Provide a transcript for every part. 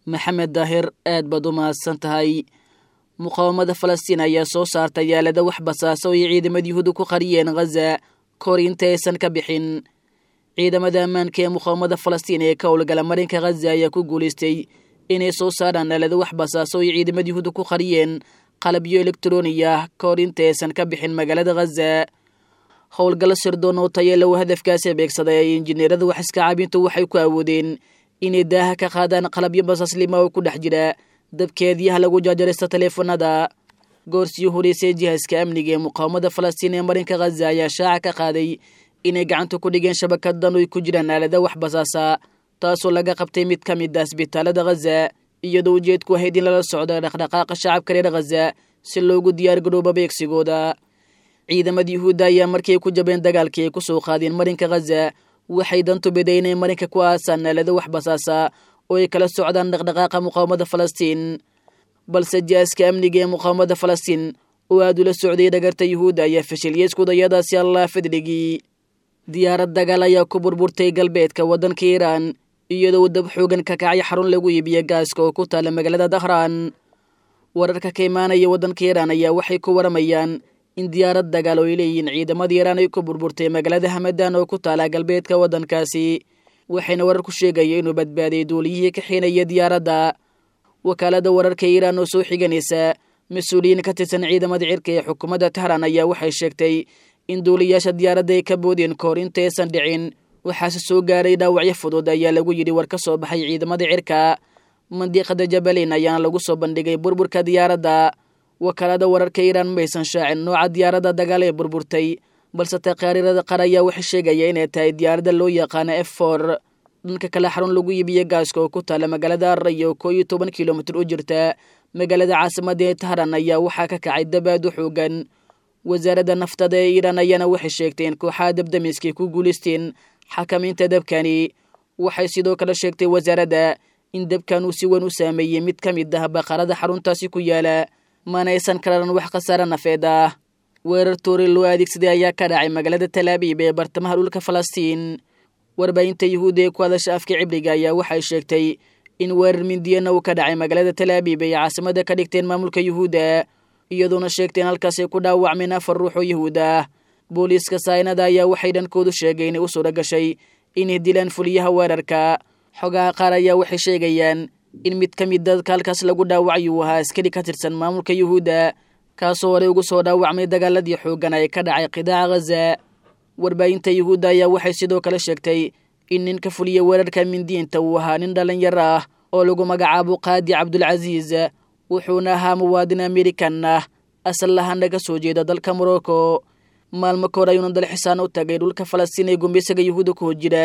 maxamed daahir aad baad u mahadsan tahay muqaawamada falastiin ayaa soo saartay yaalada wax basaaso ay ciidamada yuhuudda ku qariyeen khaza kahor inta aysan ka bixin ciidamada ammaanka ee muqaawamada falastiin ee ka howlgala marinka khaza ayaa ku guulaystay inay soo saaraan yaalada wax basaaso ay ciidamada yuhuudda ku qariyeen qalabyo elektroniya ka hor inta aysan ka bixin magaalada khaza howlgallo sirdoon oo tayeelow hadafkaasi beegsaday ay injineerada wax iska caabintu waxay ku awoodeen inay daaha ka qaadaan qalabyo basaaslima oo ku dhex jira dabkeediyaha lagu jaajaraysta taleefanada goorsii horeysay jihaaska amniga ee muqaawamada falastiin ee marinka khaza ayaa shaaca ka qaaday inay gacanta ku dhigeen shabakadan oy ku jiraan aalada wax basaasa taasoo laga qabtay mid ka mid ah isbitaalada khaza iyadoo ujeedku ahayd in lala socdo dhaqdhaqaaqa shacabka reer khaza si loogu diyaargarooba beegsigooda ciidamada yuhuudda ayaa markii ay ku jabeen dagaalkii ay ku soo qaadeen marinka khaza waxay dantu biday inay marinka ku aasaan aalada wax basaasa oo ay kala socdaan dhaqdhaqaaqa muqaawamada falastiin balse jihaaska amniga ee muqaawamada falastiin oo aad ula socday dhagarta yuhuudda ayaa fashiliyey iskudayadaasi allah fadligii diyaarad dagaal ayaa ku burburtay galbeedka waddanka iiraan iyadoo dab xoogan ka kacay xarun lagu iibiyo gaaska oo ku taala magaalada dahraan wararka ka imaanaya waddanka iiraan ayaa waxay ku waramayaan in diyaarad dagaal oo ay leeyihiin ciidamada iiraan ay ku burburtay magaalada hamadan oo ku taala galbeedka waddankaasi waxayna warar ku sheegaya inuu badbaaday duuliyihii ka xiinaya diyaaradda wakaalada wararka iiraan oo soo xiganaysa mas-uuliyiin ka tirsan ciidamada cirka ee xukuumadda tahran ayaa waxay sheegtay in duuliyaasha diyaaradda ay ka boodeen kahor intaysan dhicin waxaase soo gaaray dhaawacyo fudud ayaa lagu yidhi war ka soo baxay ciidamada cirka mandiiqada jabaliin ayaana lagu soo bandhigay burburka diyaaradda wakaalada wararka iiraan maysan shaacin nooca diyaaradda dagaal ee burburtay balse taqaariirada qar ayaa waxay sheegaya inay tahay diyaaradda loo yaqaano f for dhanka kale xarun lagu iibiyo gaaska oo ku taala magaalada array oo koo iyo toban kilomitir u jirta magaalada caasimada ee tahran ayaa waxaa ka kacay dabaad u xoogan wasaaradda naftada ee iiraan ayaana waxay sheegtay in kooxaha dabdamiskay ku guulaysteen xakamaynta dabkani waxay sidoo kale sheegtay wasaaradda in dabkan uu si weyn u saameeyey mid ka mid ah baqarada xaruntaasi ku yaala manaysan kalaran wax khasaare nafeed ah weerar toori loo adeegsaday ayaa ka dhacay magaalada talaabiib ee bartamaha dhulka falastiin warbaahinta yuhuudda ee ku hadasha afka cibriga ayaa waxay sheegtay in weerar mindiyana uu ka dhacay magaalada talaabiib ay caasimada ka dhigteen maamulka yuhuudda iyadoona sheegteen halkaasay ku dhaawacmeen afar ruux oo yuhuud ah booliiska saynada ayaa waxay dhankoodu sheegay inay u suura gashay inay dilaan fuliyaha weerarka xogaha qaar ayaa waxay sheegayaan in mid ka mid dadka halkaas lagu dhaawacay uu ahaa askari ka tirsan maamulka yuhuudda kaasoo horey ugu soo dhaawacmay dagaaladii xoogan ee ka dhacay qidaaca khaza warbaahinta yuhuudda ayaa waxay sidoo kale sheegtay in ninka fuliya weerarka mindiinta uu ahaa nin dhallinyaro ah oo lagu magacaabo qaadi cabdulcasiis wuxuuna ahaa muwaadin amerikan ah asal ahaana ka soo jeeda dalka morocco maalmo kahor ayuuna dalxisaan u tagay dhulka falastiin ee gumeysaga yuhuudda ku hojira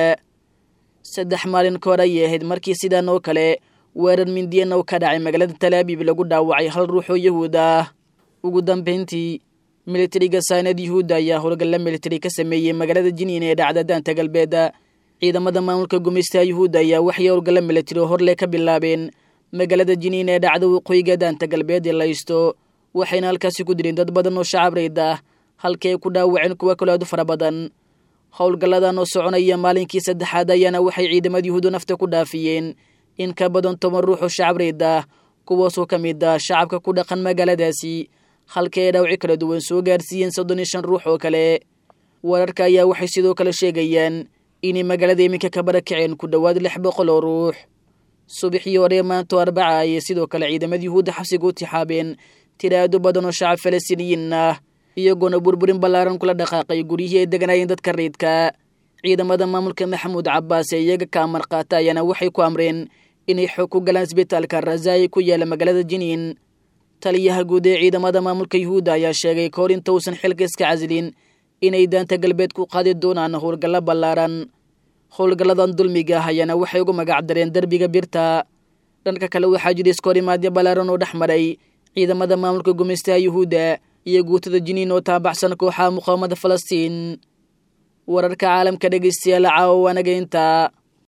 saddex maalin kahor ayay ahayd markii sidan oo kale weerar mindiyana u ka dhacay magaalada talaabiib lagu dhaawacay hal ruux oo yuhuud ah ugu dambayntii militariga saynad yuhuudda ayaa howlgalla militari ka sameeyey magaalada jiniin ee dhacda daanta galbeeda ciidamada maamulka gumeystaha yuhuudda ayaa waxay howlgalla militari oo horle ka bilaabeen magaalada jiniin ee dhacda waqooyiga daanta galbeed ee laysto waxayna halkaasi ku dileen dad badan oo shacab rayd ah halkii ay ku dhaawaceen kuwa kale aad u fara badan howlgalladan oo soconaya maalinkii saddexaad ayaana waxay ciidamada yuhuudda nafta ku dhaafiyeen in ka badan toban ruux oo shacab rayd ah kuwaasoo ka mid ah shacabka ku dhaqan magaaladaasi halkii ay dhaawaci kala duwan soo gaarsiiyeen soddon iyo shan ruux oo kale wararka ayaa waxay sidoo kale sheegayaan inay magaalada iminka ka barakaceen ku dhowaad lix boqol oo ruux subaxii hore maanto arbaca ayay sidoo kale ciidamada yuhuudda xabsiga u tixaabeen tiraado badan oo shacab falastiiniyiin ah iyagoona burburin ballaaran kula dhaqaaqay guryihii ay deganaayeen dadka riidka ciidamada maamulka maxamuud cabbaas ee iyaga ka amar qaata ayaana waxay ku amreen inay xoog ku galaan isbitaalka razaayi ku yaala magaalada jiniin taliyaha guud ee ciidamada maamulka yuhuudda ayaa sheegay kahor inta uusan xilka iska casilin inay daanta galbeed ku qaadi doonaan howlgallo ballaaran howlgalladan dulmiga ah ayaana waxay ugu magac dareen derbiga birta dhanka kale waxaa jira iskoorimaadyo ballaaran oo dhex maray ciidamada maamulka gumeystaha yuhuudda iyo guutada jiniin oo taabaxsan kooxaha muqaawamada falastiin wararka caalamka dhegeystayaal caawa waanaga intaa